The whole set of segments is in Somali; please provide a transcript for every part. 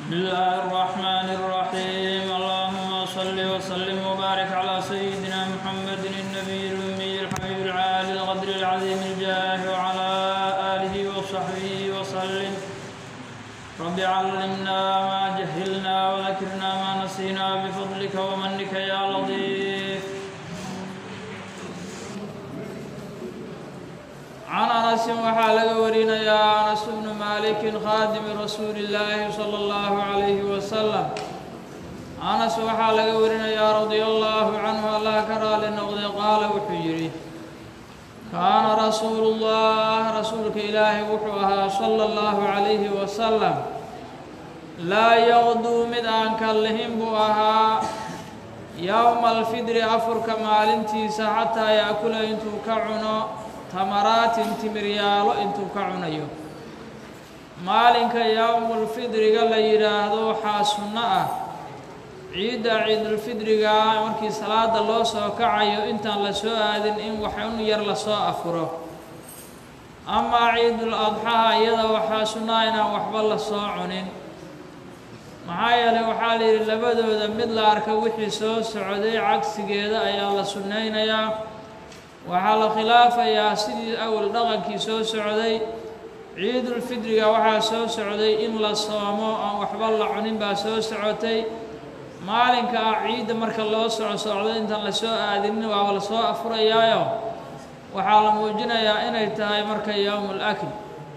بسم الله الرحمن الرحيم اللهم صل وسلم وبارك على سيدنا محمد النبي الأمي الحبيب العالي القدر العظيم الجاه وعلى آله وصحبه وسلم رب علمنا ما جهلنا وذكرنا ما نسينا بفضلك ومنك يا لطيف can anasin waxaa laga warinayaa anas bnu maalikin khaadimi rasuuli illaahi sala allahu calayhi wasalam anas waxaa laga warinayaa radia allaahu canhu allah ka raali noqday qaala wuxuu yidhi kaana rasuulullah rasuulka ilaahay wuxuu ahaa sala allahu calayhi wasalam laa yaqduu mid aan kallihin buu ahaa yowma alfidri afurka maalintiisa xataa yaakula intuu ka cuno tamaraatin timiryaalo intuu ka cunayo maalinka yowmulfidriga la yidhaahdo waxaa sunno ah ciidda ciidulfidriga markii salaada loo soo kacayo intaan la soo aadin in waxun yar lasoo afuro amaa ciidul adxaha iyada waxaa sunnaa inaan waxba la soo cunin maxaa yeelay waxaa la yidhi labadooda mid la arka wixii soo socday cagsigeeda ayaa la sunnaynayaa waxaa la khilaafayaa sidii awal dhaqankii soo socday ciidulfidriga waxaa soo socday in la soomo aan waxba la cunin baa soo socotay maalinka ah ciidda marka loo soco socdo intaan lasoo aadinin waaba lasoo afurayaayo waxaa la muujinayaa inay tahay marka yowmul akl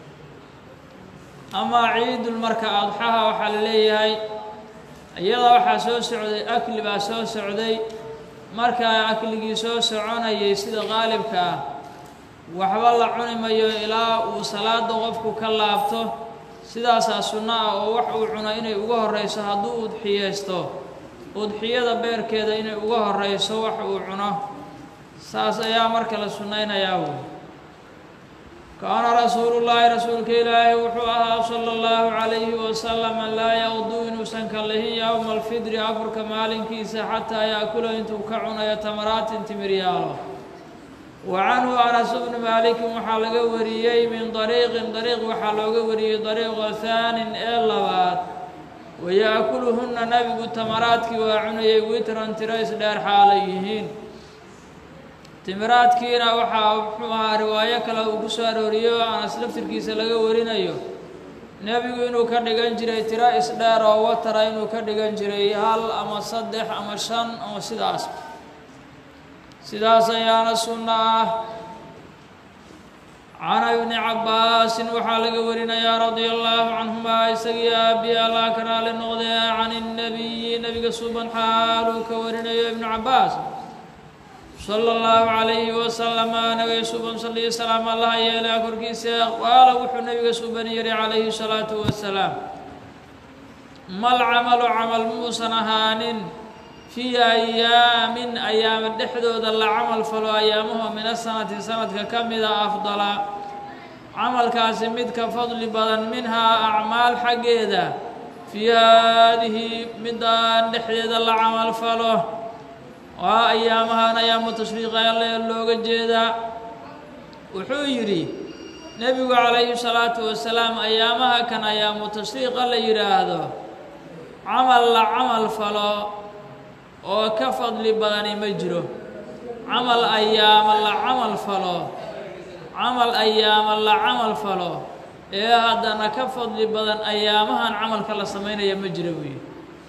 amaa ciidul marka adxaha waxaa la leeyahay iyada waxaa soo socday akli baa soo socday markaa akligii soo soconayay sida qaalibka ah waxba la cuni mayo ilaa uu salaada qofku ka laabto sidaasaa sunno ah oo wax uu cuno inay uga horreyso hadduu udxiyeysto udxiyada beerkeeda inay uga horreyso wax uu cuno saas ayaa marka la sunnaynayaa wey kaana rasuulullaahi rasuulka ilaahi wuxuu ahaa sala allahu calayhi wasalama laa yaqduu inuusan kallihin yowma alfidri afurka maalinkiisa xataa yaakula intuu ka cunayo tamaraatin timiryaalo wa canhu anas bnu maalikin waxaa laga wariyey min dariiqin dariiq waxaa looga wariyey dariiqa haanin ee labaad wayaakuluhunna nebigu tamaraadkii waa cunayay witran tiro isdheer xaalay yihiin timiraadkiina waxaa muxuu ahaa riwaayo kale uu ku soo arooriyo anas laftirkiisa laga warinayo nebigu inuu ka dhigan jiray tiro isdheer oo watara inuu ka dhigan jiray hal ama saddex ama shan oo sidaas sidaas ayaana sunno ah cana ibni cabbaasin waxaa laga warinayaa radia allaahu canhumaa isagii aabi allah ka raali noqdee can innabiyi nebiga suban xaaluu ka warinayo ibnu cabbaas sala allahu calayhi wasalama nabiga suban saliyo salaam allaha yeelaa korkiisa qaala wuxuu nabiga suban yihi calayhi salaatu wasalaam mal camalu camal muusan ahaanin fii ayaamin ayaama dhexdooda la camal falo ayaamaho min asanati sanadka ka mida afdala camalkaasi mid ka fadli badan minhaa acmaal xaggeeda fii haadihi midaan dhexdeeda la camal falo waa ayaamahan ayaamu tashriiqa alle looga jeedaa wuxuu yidhi nebigu calayhi salaatu wasalaam ayaamaha kan ayaamu tashriiqa la yidhaahdo camal la camal falo oo ka fadli badani ma jiro camal ayaama la camal falo camal ayaama la camal falo ee haddana ka fadli badan ayaamahan camalka la samaynaya ma jiro buuyi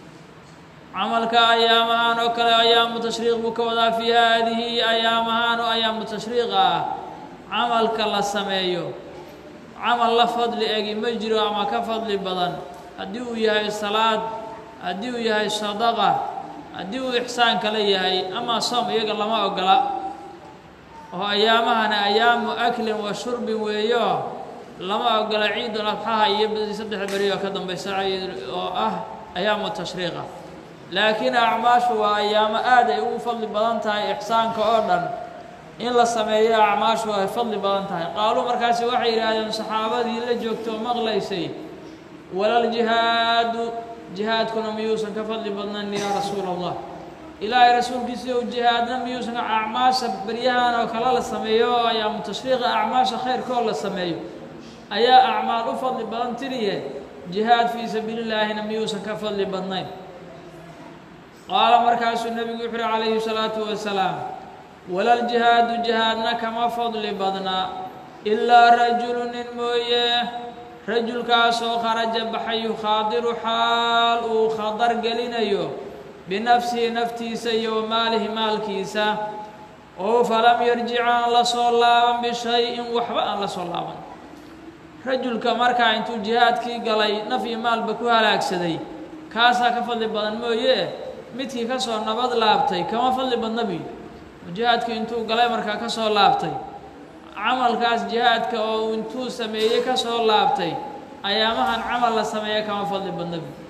camalka ayaamahan oo kale ayaamu tashriiq buu ka wadaa fii haadihi ayaamahan oo ayaamu tashriiqa ah camalka la sameeyo camal la fadli egi ma jiro ama ka fadli badan haddii uu yahay salaad haddii uu yahay sadaqa haddii uu ixsaan kale yahay ama soom iyaga lama ogola oo ayaamahana ayaamu aklin wa shurbin weeyo lama ogola ciidul adxaha iyo saddex beri oo ka dambaysa oo ah ayaamu tashriiqa laakiin acmaashu waa ayaamo aad ay ugu fadli badan tahay ixsaanka oo dhan in la sameeyo acmaashu ay fadli badan tahay qaaluu markaasi waxay yidhaahdeen saxaabadii la joogto oo maqlaysay walaljihaadu jihaadkuna miyuusan ka fadli badnayn yaa rasuula allah ilaahay rasuulkiisa ou jihaadna miyuusan acmaasha beryahan oo kale la sameeyo oo ayaamu tashriiqa acmaasha khayrkaoo la sameeyo ayaa acmaal u fadli badan tiriye jihaad fii sabiili illaahina miyuusan ka fadli badnayn qaala markaasuu nebigu wuxu uhi calayhi salaatu wasalaam walaljihaadu jihaadna kama fadli badna ilaa rajulu nin mooye rajulkaasoo kharaja baxay yukhaadiru xaal uu khadar gelinayo binafsihi naftiisa iyo wa maalihi maalkiisa oo falam yarjic aan la soo laaban bishay-in waxba aan la soo laaban rajulka markaa intuu jihaadkii galay naf iyo maalba ku halaagsaday kaasaa ka fadli badan mooye midkii ka soo nabad laabtay kama fadli badna biyo jihaadkii intuu galay markaa ka soo laabtay camalkaas jihaadka oo intuu sameeyey ka soo laabtay ayaamahan camal la sameeya kama fadli badna biyo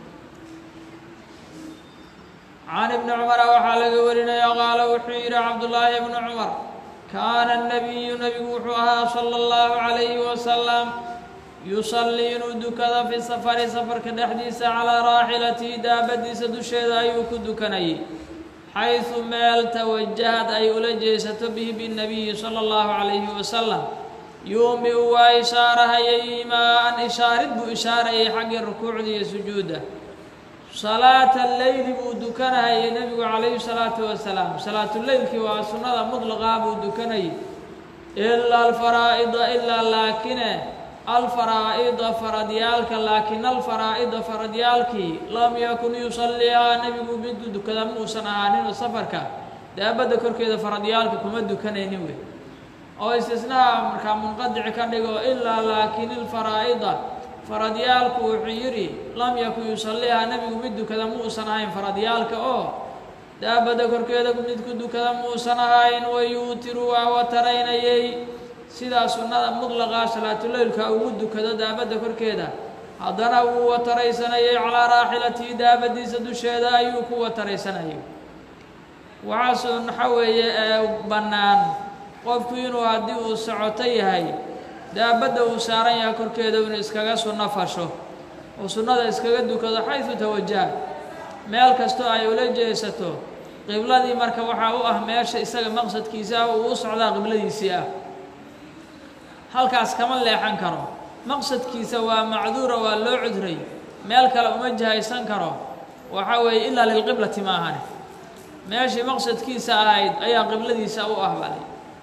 can ibni cumara waxaa laga warinaya qaala wuxuu yidhi cabdullaahi ibnu cumar kaana الnabiyu nebigu wuxuu ahaa salى اllahu عalayhi wasalam yusallii inuu dukado fi safari safarka dhexdiisa calaa raaxilatihi daabadiisa dusheeda ayuu ku dukanayay xaysu meel tawajahad ay ula jeesato bihi binabiyi salى اllahu عalayhi wasalam yuumi-u waa ishaarahayay imaa-an ishaarid buu ishaarayay xaggii rukuucda iyo sujuudda salaata leyli buu dukanahayay nebigu calayhi salaatu wasalaam salaatuleylkii waa sunnada mutlaqaa buu dukanayay ilaa alfaraa'ida ilaa laakine alfaraa'ida faradyaalka laakin alfaraa'ida faradyaalkii lam yakun yusallihaa nebigu miduu dukada ma uusan ahaaninoo safarka daabadda korkeeda faradyaalka kuma dukanaynin wey oo istisnaha markaa munqadici ka dhigo ilaa laakin ilfaraa'ida faradyaalku wuxuu yidhi lam yakun yusallihaa nebigu mid dukada ma uusan ahayn faradyaalka oo daabadda korkeeda mid ku dukada ma uusan ahayn wayuutiru waa wataraynayay sidaa sunnada mutlaqaa salaatuleylka ugu dukado daabadda korkeeda haddana wuu wataraysanayay calaa raaxilatihi daabadiisa dusheeda ayuu ku wataraysanayay waxaasoo waxa weeye ee bannaan qofku inuu haddii uu socoto yahay daabadda uu saaran yahay korkeeda inuu iskaga sunno fasho oo sunnada iskaga dukado xaysu tawajaha meel kastoo ay ula jeesato qibladii marka waxaa u ah meesha isaga maqsadkiisa ah uu u socdaa qibladiisii ah halkaas kama leexan karo maqsadkiisa waa macduura waa loo cudray meel kale uma jihaysan karo waxaa weeye ilaa lilqiblati ma ahane meeshii maqsadkiisa ahayd ayaa qibladiisa u ah bale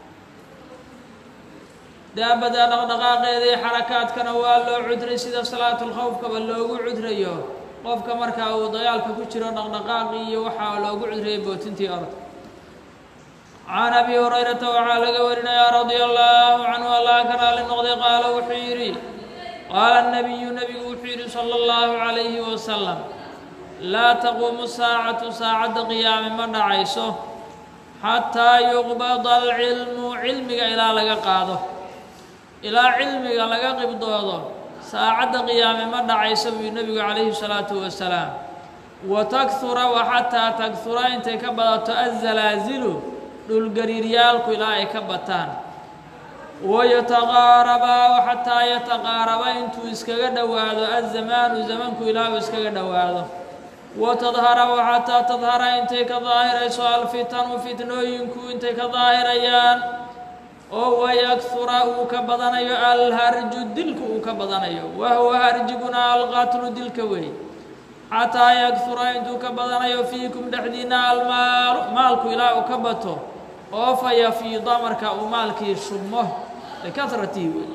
daabada dhaqdhaqaaqeeda iyo xarakaadkana waa loo cudray sida salaatulkhawfkaba loogu cudrayo qofka markaa uu dagaalka ku jiro dhaqdhaqaaqii iyo waxaa loogu cudrayay bootintii orda can abi hurayrata waxaa laga warinayaa radia allaahu canhu allah ka raali noqday qaala wuxuu yidhi qaala nabiyu nebigu wuxuu yidhi sala allahu calayhi wasalam laa taquumu saacatu saacadda qiyaame ma dhacayso xataa yuqbada alcilmu cilmiga ilaa laga qaado ilaa cilmiga laga qibdoodo saacadda qiyaame ma dhacayso buu nebigu calayhi salaatu wasalaam wa takhura wa xataa takhura intay ka badato azalaazilu dhulgariiryaalku ilaa ay ka bataan wayataqaarabaa wa xataa yataqaaraba intuu iskaga dhowaado azamaanu zamanku ilaa uu iskaga dhowaado wa tadhara wa xataa tadhara intay ka daahirayso alfitanu fitnooyinku intay ka daahirayaan oo wayakhura uu ka badanayo alharju dilku uu ka badanayo wahuwa harjiguna alqatlu dilka weey xataa yakhura intuu ka badanayo fiikum dhexdiina almaalu maalku ilaa uu ka bato oo fa yafiida marka uu maalkii shubmo likasratihi wey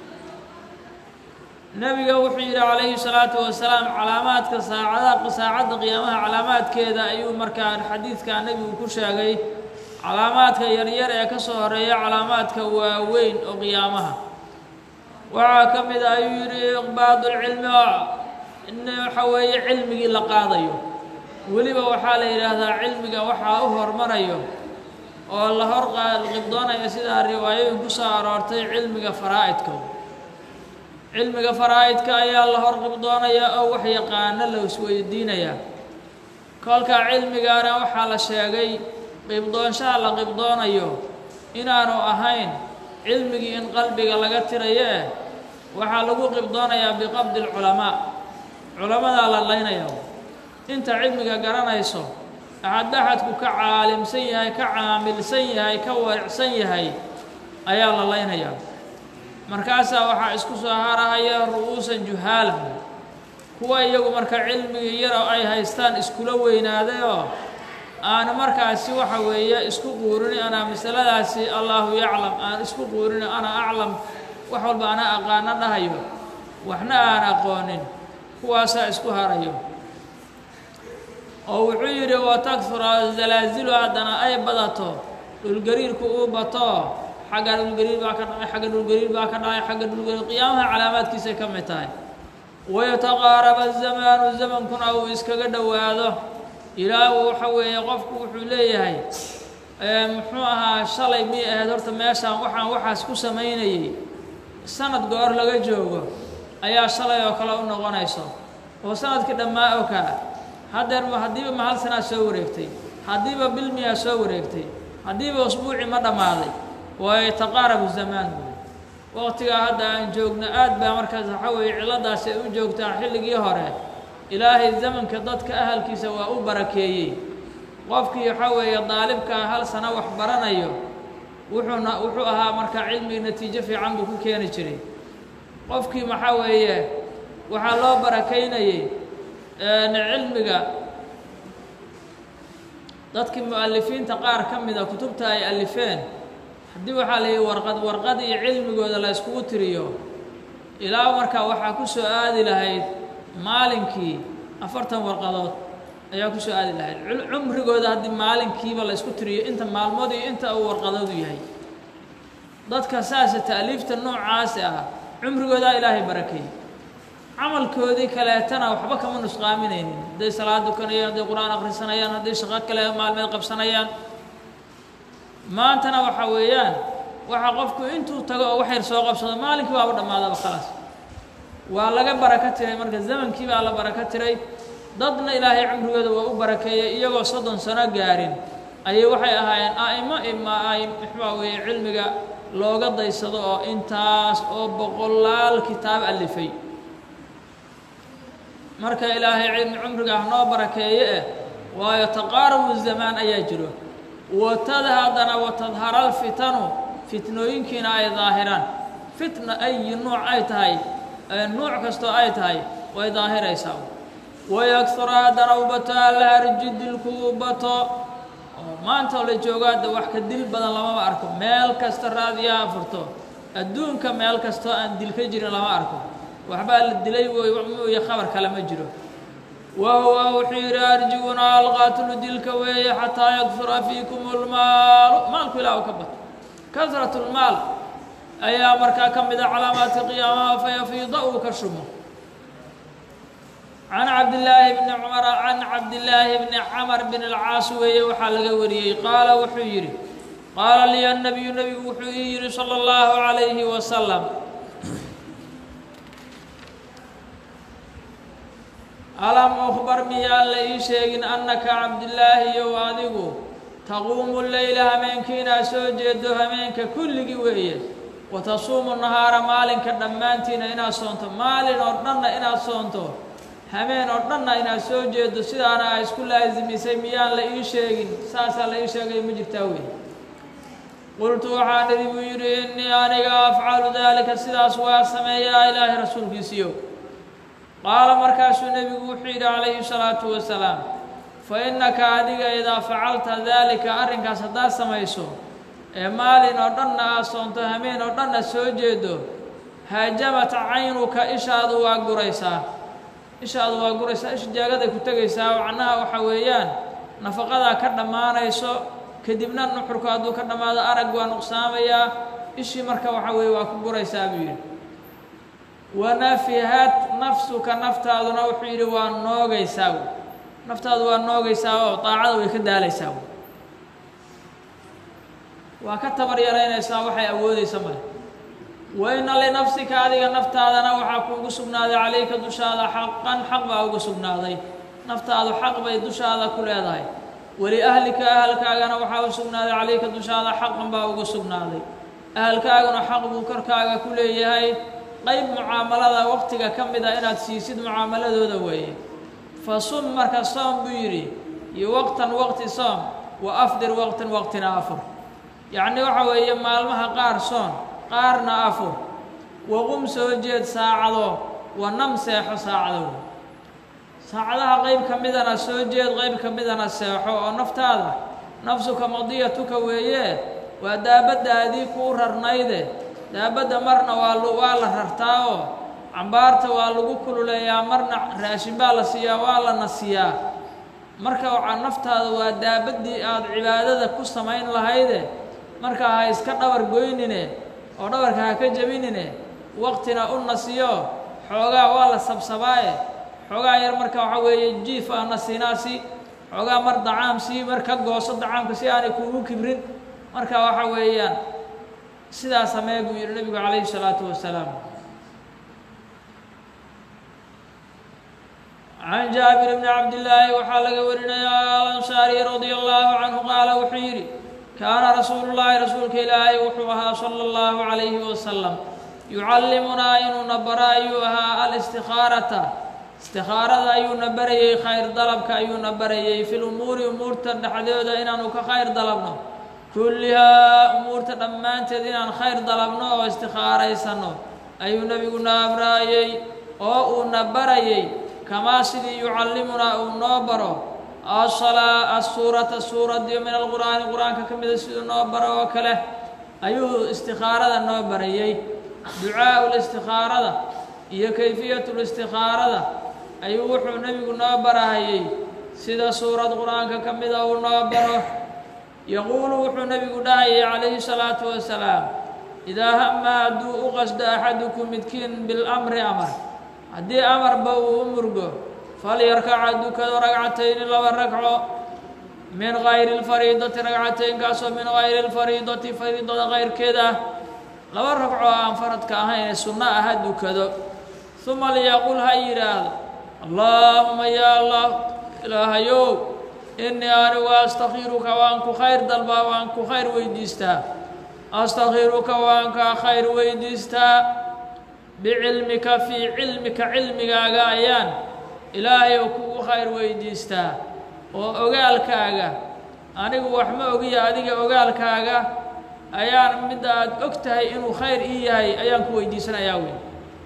nebiga wuxuu yidhi calayhi salaatu wasalaam calaamaadka saacada saacadda qiyaamaha calaamaadkeeda ayuu markaa xadiidkaa nebigu ku sheegay calaamaadka yaryar ee ka soo horeeya calaamaadka waaweyn oo qiyaamaha waxaa ka mid a ayuu yidhi iqbaadulcilmi in waxa weeye cilmigii la qaadayo weliba waxaa la yidhaahdaa cilmiga waxaa u hormarayo oo la hor qibdoonayo sidaa riwaayooyin ku soo aroortay cilmiga faraa'idka cilmiga faraa'idka ayaa la hor qibdoonaya oo wax yaqaano la isweydiinayaa kolka cilmigaana waxaa la sheegay qibdoonshaha la qibdoonayo inaanu ahayn cilmigii in qalbiga laga tirayo eh waxaa lagu qibdoonayaa biqabdi alculamaa culamadaa la laynaya inta cilmiga garanayso axadaxadku ka caalimsan yahay ka caamilsan yahay ka waricsan yahay ayaa la laynayaa markaasaa waxaa isku soo harahaya ru'uusan juhaalan kuwa iyagu marka cilmigii yar oo ay haystaan iskula weynaadayoo aan markaasi waxa weeye isku quurini anaa masaladaasi allaahu yaclam aan isku quurini ana aclam wax walba ana aqaano dhahayo waxna aan aqoonin kuwaasaa isku harayo oo wuxuu yidhi watakura zalaazilu haddana ay badato dhulgariirku uu bato xagga dhulgariir baa ka dhacay xagga dhulgariir baa ka dhacay xagga dhulgariir qiyaamaha calaamaadkiisay ka mid tahay wayataqaaraba zamaanu zamankuna uu iskaga dhowaado ilaa uu waxa weeye qofku wuxuu leeyahay muxuu ahaa shalay miyay ahayd horta meeshaan waxaan waxaas ku samaynayey sanad goor laga joogo ayaa shalay oo kale u noqonayso oo sanadkii dhammaa oo kaa haddeer haddiiba ma hal sanaa soo wareegtay haddiiba bil miyaa soo wareegtay haddiiba usbuuci ma dhammaaday wayataqaarabu zamaan buy waqtigaa hadda aan joogno aad baa markaas waxa weeye cilladaasi ay u joogtaa xilligii hore ilaahay zamanka dadka ahalkiisa waa u barakeeyey qofkii waxaa weeye daalibkaa hal sano wax baranayo wuxuuna wuxuu ahaa markaa cilmigi natiijo fiican buu ku keeni jiray qofkii maxaa weeye waxaa loo barakaynayey cilmiga dadkii mu-alifiinta qaar ka mida kutubta ay alifeen haddii waxaa la yihi warqad warqad iyo cilmigooda la iskugu tiriyo ilaa markaa waxaa ku soo aadi lahayd maalinkii afartan warqadood ayaa ku soo aadi lahayd cumrigooda haddii maalinkiiba la isku tiriyo inta maalmood iyo inta uu warqadoodu yahay dadka saasa ta'liifta noocaasi ah cumrigoodaa ilaahay barakeeyey camalkoodii kaleetana waxba kama nusqaaminaynin hadday salaad dukanayaan hadday qur-aan akhrisanayaan hadday shaqo kale maalmeed qabsanayaan maantana waxa weeyaan waxaa qofku intuu tago oo wax yar soo qabsado maalinkii waaba dhammaadaba khalaas waa laga baraka tiray marka zamankii baa la baraka tiray dadna ilaahay cumrigooda waa u barakeeyey iyagoo soddon sano gaarin ayay waxay ahaayeen a'imo ima ay muxua weeye cilmiga looga daysado oo intaas oo boqolaal kitaab alifay marka ilaahay cilmi cumriga ah noo barakeeye eh waayo taqaarabu zamaan ayaa jiro watada haddana watadhara alfitanu fitnooyinkiina ay daahiraan fitna ayi nuuc ay tahay nuuc kastoo ay tahay way daahiraysaa wayaksura haddana u bato allaharji dilku u bato oo maanta oo la joogo hadda wax ka dil badan lamama arko meel kasta raadiyaha furto adduunka meel kastoo aan dil ka jirin lama arko waxbaa la dilay mooye khabar kale ma jiro wa huwa wuxuu yidhi arjiguna alqaatulu dilka weeye xataa yakfura fiikum lmaalu maalku ilaa u ka bato kasrat lmaal ayaa markaa ka mida calaamaadka qiyaamaha fayafiida uu ka shumo can cabdillaahi bni cumara can cabdillaahi bni camar bin alcaas weeye waxaa laga wariyey qaala wuxuu yidhi qaala liya nabiyu nebigu wuxuu ii yidhi sala allahu calayhi wasalam alam ukhbar miyaan la ii sheegin annaka cabdillaahi yow adigu taquumu leyla hameenkii inaad soo jeedo hameenka kulligii weeye wa tasuumu nahaara maalinka dhammaantiina inaad soonto maalin oo dhanna inaad soonto hameen oo dhanna inaad soo jeedo sidaana a isku laasimisay miyaan la ii sheegin saasaa la ii sheegay ma jirtaa wey qultu waxaan idhi buu yidhi innii aniga afcalu daalika sidaas waa sameeyaa ilaahay rasuulkiisiyo qaala markaasuu nebigu wuxuu yidhi calayhi salaatu wasalaam fa innaka adiga idaa facalta daalika arrinkaas haddaad samayso ee maalin oo dhanna aad soonto hameen oo dhanna soo jeedo haajamat caynuka ishaadu waa guraysaa ishaadu waa guraysaa isha jaagaday ku tegaysaa macnaha waxa weeyaan nafaqadaa ka dhammaanayso kadibna nuxurku hadduu ka dhammaado arag waa nuqsaamayaa ishii marka waxa weeye waa ku guraysaa buu yidhi wanafihat nafsuka naftaaduna wuxuu yidhi waa noogaysaa naftaadu waa noogaysaa oo daacada way ka daalaysaa waa ka tabar yaraynaysaa waxay awoodaysa male wa ina linafsika adiga naftaadana waxaa kuugu sugnaaday calayka dushaada xaqan xaq baa ugu sugnaaday naftaadu xaq bay dushaada ku leedahay waliahlika ahalkaagana waxaa u sugnaaday calayka dushaada xaqan baa ugu sugnaaday ahalkaaguna xaq buu korkaaga ku leeyahay qayb mucaamalada waqtiga ka mid a inaad siisid mucaamaladooda weeye fa sum marka soom buu yidhi iyo waqtan waqti soom wa afdir waqtan waqtina afur yacni waxa weeye maalmaha qaar soon qaarna afur waqum soo jeed saacado wa nam seexo saacado saacadaha qeyb ka midana soo jeed qeyb ka midana seexo oo naftaada nafsuka madiyatuka weeye waa daabaddaadii kuu rarnayde daabadda marna waa waa la rartaa oo cambaarta waa lagu kululeeyaa marna raashin baa la siiyaa waa la nasiyaa marka waxaa naftaada waa daabaddii aada cibaadada ku samayn lahayde marka ha iska dhabar goynine oo dhabarka ha ka jebinine waqtina u nasiyo xoogaa waa la sabsabaaye xoogaa yar marka waxaa weeye jiif ah nasinaasi xoogaa mar dacaam sii mar ka gooso dacaamka si aanay kuugu kibrin marka waxa weeyaan sidaa samee buu yidhi nebigu calayhi salaatu wasalaam can jaabir bni cabdillaahi waxaa laga warinayaa alansaari radia allahu canhu qaala wuxuu yidhi kaana rasuulu llaahi rasuulka ilaahay wuxuu ahaa sala allahu calayhi wasalam yucallimunaa inuuna bara ayuu ahaa alistikaarata istikaarada ayuuna barayey khayr dalabka ayuuna barayey fi lumuuri umuurta dhexdooda inaanu ka khayr dalabno kullihaa umuurta dhammaanteed inaan khayr dalabno oo istikaaraysano ayuu nebiguna amraayey oo uuna barayey kamaa sidii yucallimunaa uu noo baro asalaa asuurata suuradiyo min alqur'aani qur-aanka ka mida siduu noo baro oo kale ayuu istikaarada noo barayey ducaau listikaarada iyo kayfiyatu listikaarada ayuu wuxuu nebigu noo barahayey sida suurad qur-aanka ka mida uu noo baro yaquulu wuxuu nebigu dhahayay calayhi salaatu wasalaam idaa hama hadduu u qasdo axadukum midkiin bilamri amar haddii amarba uu u murgo falyarkaca dukado ragcatayni laba ragco min gayri lfariidati ragcataynkaasoo min gayri lfariidati fariidada kayrkeed ah laba ragco aan faradka ahayn ee sunno ah ha dukado uma liyaqul ha yidhaahdo allaahuma yaa allah ilaahayow innii anigu astakhiruka waan ku khayr dalbaa waan ku khayr weydiistaa astakhiruka waan kaa khayr weydiistaa bicilmika fii cilmika cilmigaaga ayaan ilaahay oo kugu khayr weydiistaa oo ogaalkaaga anigu wax ma ogiya adiga ogaalkaaga ayaan midda aad og tahay inuu khayr ii yahay ayaan ku weydiisanayaa wey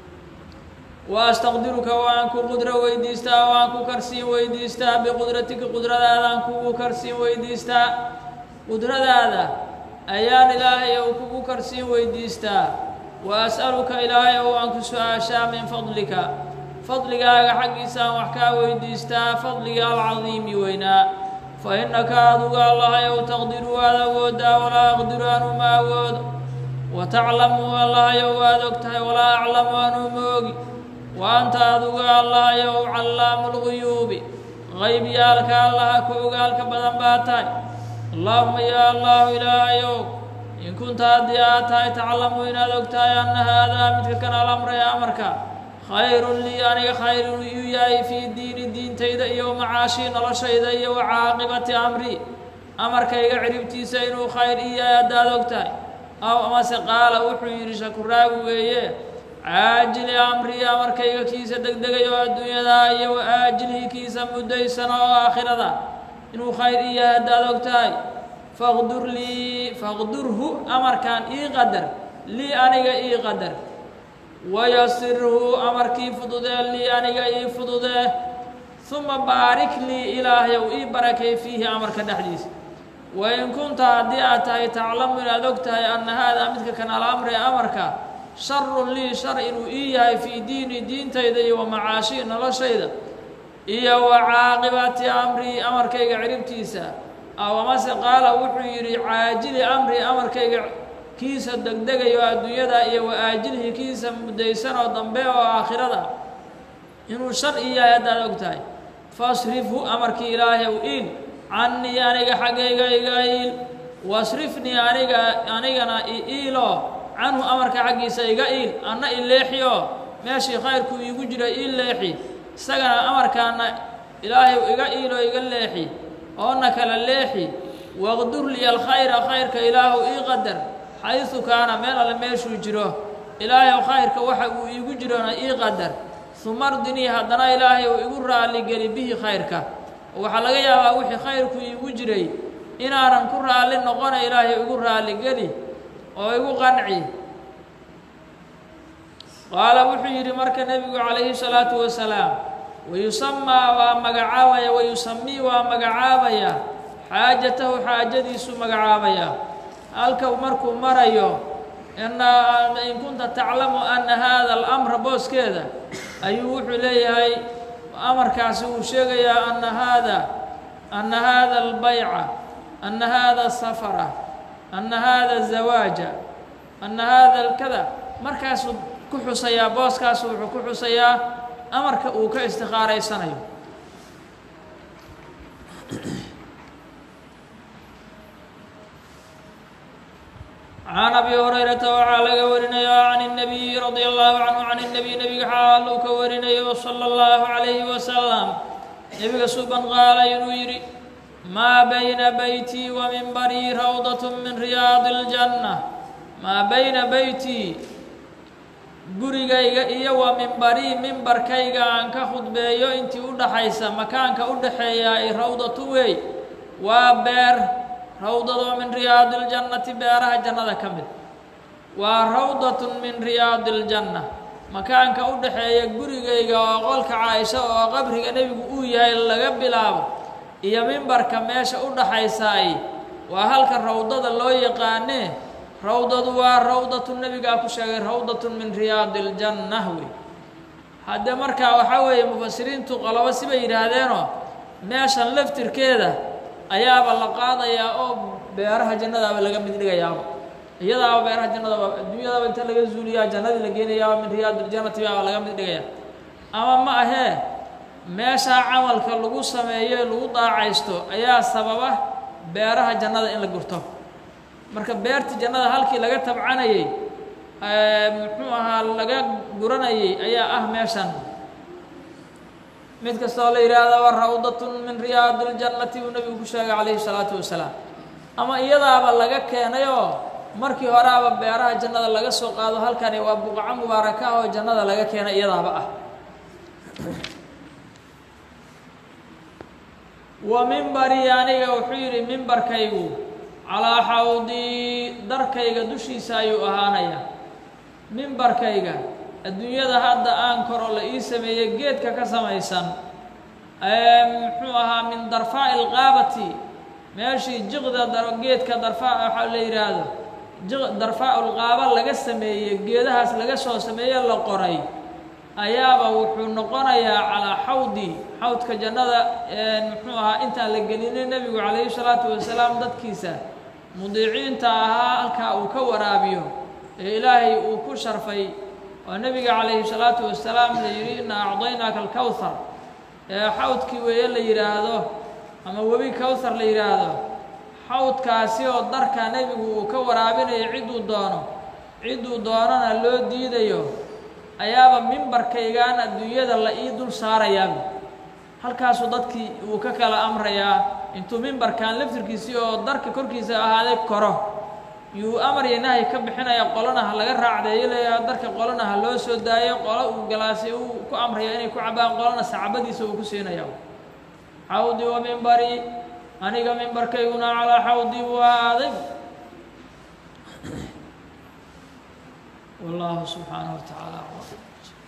wa astaqdiruka waan ku qudro weydiistaa waan ku karsiin weydiistaa biqudratika qudradaadaan kugu karsiin weydiistaa qudradaada ayaan ilaahay ou kugu karsiin weydiistaa wa as'aluka ilaahay ou aan ku su-aashaa min fadlika fadligaaga xaggiisaan wax kaa weydiistaa fadliga alcadiimi weynaa fa innaka aduga allahayow taqdiru waad awoodaa walaa aqdiru anuu ma awoodo wa taclamu allahayow waad og tahay walaa aclamu anuu ma ogi wa anta aduga allahayow callaamu lguyuubi qaybyaalka allaha ka ogaalka badan baa tahay allaahuma yaa allahu ilaahayow in kunta haddii aad tahay taclamu inaad og tahay anna haadaa midka kan alamra ee amarka khayrun lii aniga khayrun iyu yahay fii diini diintayda iyo macaashii noloshayda iyo wa caaqibati amri amarkayga ciribtiisa inuu khayr i yahay haddaad og tahay aw amase qaala wuxuu yidhi shakuraagu weeye caajili amrii amarkayga kiisa degdegay oo adduunyadaa iyo wa aajilhii kiisa muddaysan oo aakhirada inuu khayr i yahay haddaad og tahay faqdur lii faqdurhu amarkan ii qadar lii aniga ii qadar wayasirhu amarkii fududee lii aniga ii fududee uma baarik lii ilaahyow ii barakay fiihi amarka dhexdiisa wain kunta haddii aad tahay taclamu inaad og tahay anna haadaa midka kan alamri amarka sharun lii shar inuu ii yahay fii diini diintayda iyo wa macaashii noloshayda iyo wa caaqibati amrii amarkayga ciribtiisa aw amase qaala wuxuu yidhi caajili amri amarkayga kiisa degdegayo adduunyada iyo wa aajilhi kiisa muddaysan oo dambe oo aakhirada inuu shar i yahay haddaad og tahay fasrifhu amarkii ilaahay u iil cannii aniga xaggayga iga iil wasrifnii aniga anigana i iilo canhu amarka xaggiisa iga iil anna i leexiyo meeshii khayrku iigu jira ii leexi isagana amarkaana ilaahay iga iilo iga leexi oona kala leexi waqdur liya alkhayra khayrka ilaahu ii qadar xaysu kaana meel alle meeshuu jiro ilaahayow khayrka waxa uu iigu jirona ii qadar uma ardinii haddana ilaahay uu igu raalligeli bihi khayrka oo waxaa laga yaabaa wixii khayrku iigu jiray inaanan ku raalli noqona ilaahay igu raalligeli oo igu qanci qaala wuxuu yidhi marka nebigu calayhi salaatu wasalaam wayusamaa waa magacaabaya wayusamii waa magacaabaya xaajatahu xaajadiisu magacaabaya halka markuu marayo in kunta taclamu ana hada alamra booskeeda ayuu wuxuu leeyahay amarkaasi uu sheegayaa ana haada ana hada albayca ana hada safara ana hada zawaaja ana hada alkada markaasuu ku xusayaa booskaasu wuxuu ku xusayaa amarka uu ka istikaaraysanayo can abi hurayrata waxaa laga warinayo can الnabiyi radi allahu canhu can الnabiy nebiga xaal uu ka warinayo salى اllahu عalayhi wasalam nebiga suban qaala inuu yidhi maa bayna beytii wa mimbarii rawdaة min riyaadi اljanة maa bayna beytii gurigayga iyo wa mimbarii mimbarkayga aan ka khudbeeyo intii u dhaxaysa makaanka u dhaxeeyaa i rawdatu wey waa beer rawdadoo min riyaadi اljannati beeraha jannada ka mid waa rawdatun min riyaadi اljanna makaanka u dhaxeeya gurigayga oo qolka caaisha oo qabriga nebigu uu yahay laga bilaabo iyo mimbarka meesha u dhaxaysaay waa halka rawdada loo yaqaanee rawdadu waa rawdatu nebigaa ku sheegay rawdatun min riyaadi اljanna wey haddee markaa waxaa weeye mufasiriintu qolobo sibay yidhaahdeenoo meeshan laftirkeeda ayaaba la qaadayaa oo beeraha jannadaaba laga mid dhigayaaba iyadaaba beeraha jannadaba adduunyadaba inta laga zuuliyaa jannadii la geenayaaba min riyaad iljannati baaba laga mid dhigaya ama ma ahee meeshaa camalka lagu sameeyo lagu daacaysto ayaa sababa beeraha jannada in la gurto marka beertii jannada halkii laga tabcanayey muxuu ahaa laga guranayey ayaa ah meeshan mid kastoo la yidhaahda wa rawdatun min riyaadi اljannati buu nebigu ku sheegay calayhi الsalaatu wasalaam ama iyadaaba laga keenayoo markii horeaba beeraha jannada laga soo qaado halkani waa buqaco mubaaraka ah oo jannada laga keenay iyadaaba ah wa mimbarii aniga wuxuu yidhi mimbarkaygu calaa xawdii darkayga dushiisa ayuu ahaanayaa mimbarkayga adduunyada hadda aan koro la ii sameeyey geedka ka samaysan muxuu ahaa min darfaa'i ilqaabati meeshii jiqda geedka darfaa waxaa la yidhaahdo jiq darfaa-ulqaaba laga sameeyey geedahaas laga soo sameeye la qoray ayaaba wuxuu noqonayaa calaa xawdi xawdka jannada muxuu ahaa intaan la gelinin nebigu calayhi salaatu wasalaam dadkiisa mudiiciinta ahaa halkaa uu ka waraabiyo ee ilaahay uu ku sharfay oo nebiga calayhi salaatu wasalaam la yidhi inaa acdaynaaka alkowthar ee xawdkii weeye la yidhaahdo ama webi kowthar la yidhaahdo xawdkaasi oo darka nebigu uu ka waraabinayo cidduu doono cidduu doonana loo diidayo ayaaba mimbarkaygaan adduunyada la ii dul saarayaaba halkaasuu dadkii uu ka kala amrayaa intuu mimbarkan laftirkiisii oo darka korkiisa ahaaday koro yuu amarya nahay ka bixinaya qolona ha laga raacdeeyo leeyaha darka qolona ha loo soo daayo qolo uu galaasay uu ku amraya inay ku cabaan qolona sacbadiisa uu ku siinaya xawdi wa mimbari aniga mimbarkayguna calaa xawdi buu ahaaday wallahu subxaanaه wa tacaala aclam